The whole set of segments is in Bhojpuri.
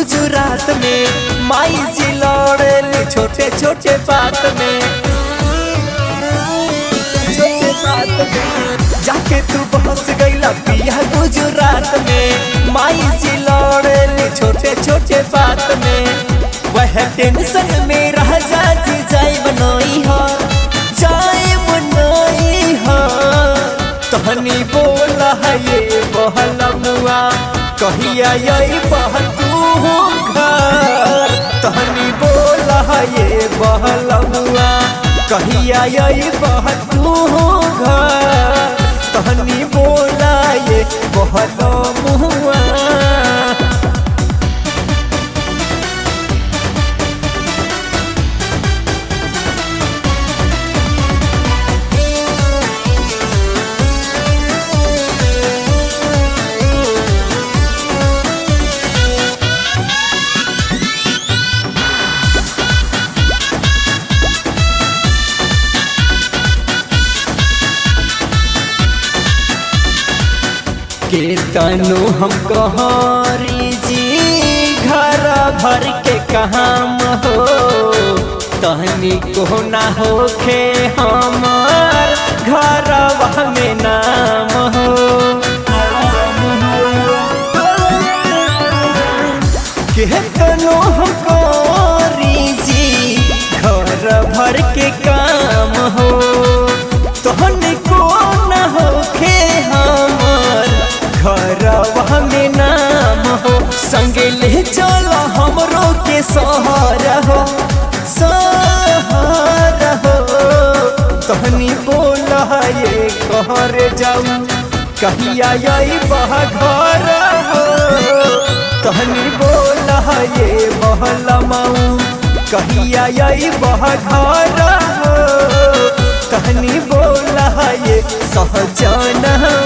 गुजरात में माई जी लड़ेली छोटे छोटे बात में छोटे बात में जाके तू बहस गईला पिया गुजरात में माई जी लड़ेली छोटे छोटे बात में वह टेंशन में रह जाती जाए बनोई हो जाए बनोई हो तहनी बोला है ये बहलमुआ कहिया यही बह तू घर तहनी बोला है ये बहलमुआ कहिया यही बह तू घर तहनी बोला ये बहलमुआ के तनु हम कहरी जी घर भर के काम हो तहनी को ना होखे हमार घर में नाम हो के तनु हम कहरी जी घर भर के काम हो तहनी को ना होखे हमार घर में नाम हो संगे ले चलो हमरो के सहर हो सहर हो तहनी बोल ये कहर जाऊ कहिया यही बह घर हो तहनी बोल ये बहलमाऊ कहिया यही बह घर हो कहनी बोला ये सहजन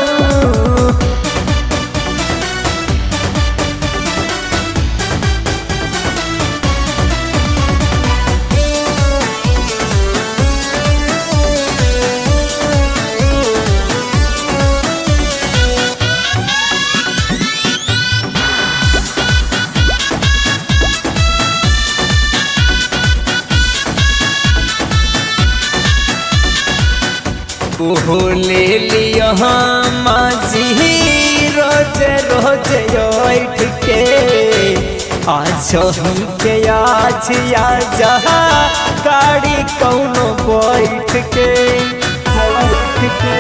ओहो ले लिया माजी रोज रोज बैठ के आज हमके आज या जहा गाड़ी कौनो बैठ के बैठ के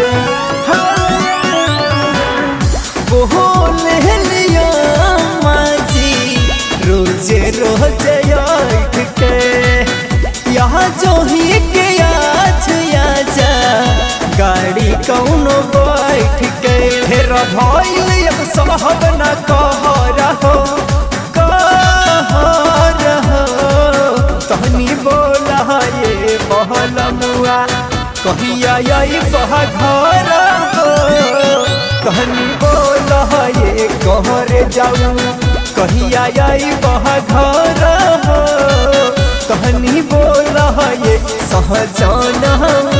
ओहो ले लिया माजी रोज रोज बैठ के यहाँ जो ही के आज या जा गाड़ी कौनो बैठ के फिर भइल अब संभव न कह रहो कह रहो तहनी बोला ये बहलमुआ कहिया यही बह घर हो तहनी बोला ये कहरे जाऊ कहिया यही बह घर हो तहनी बोला ये सहजान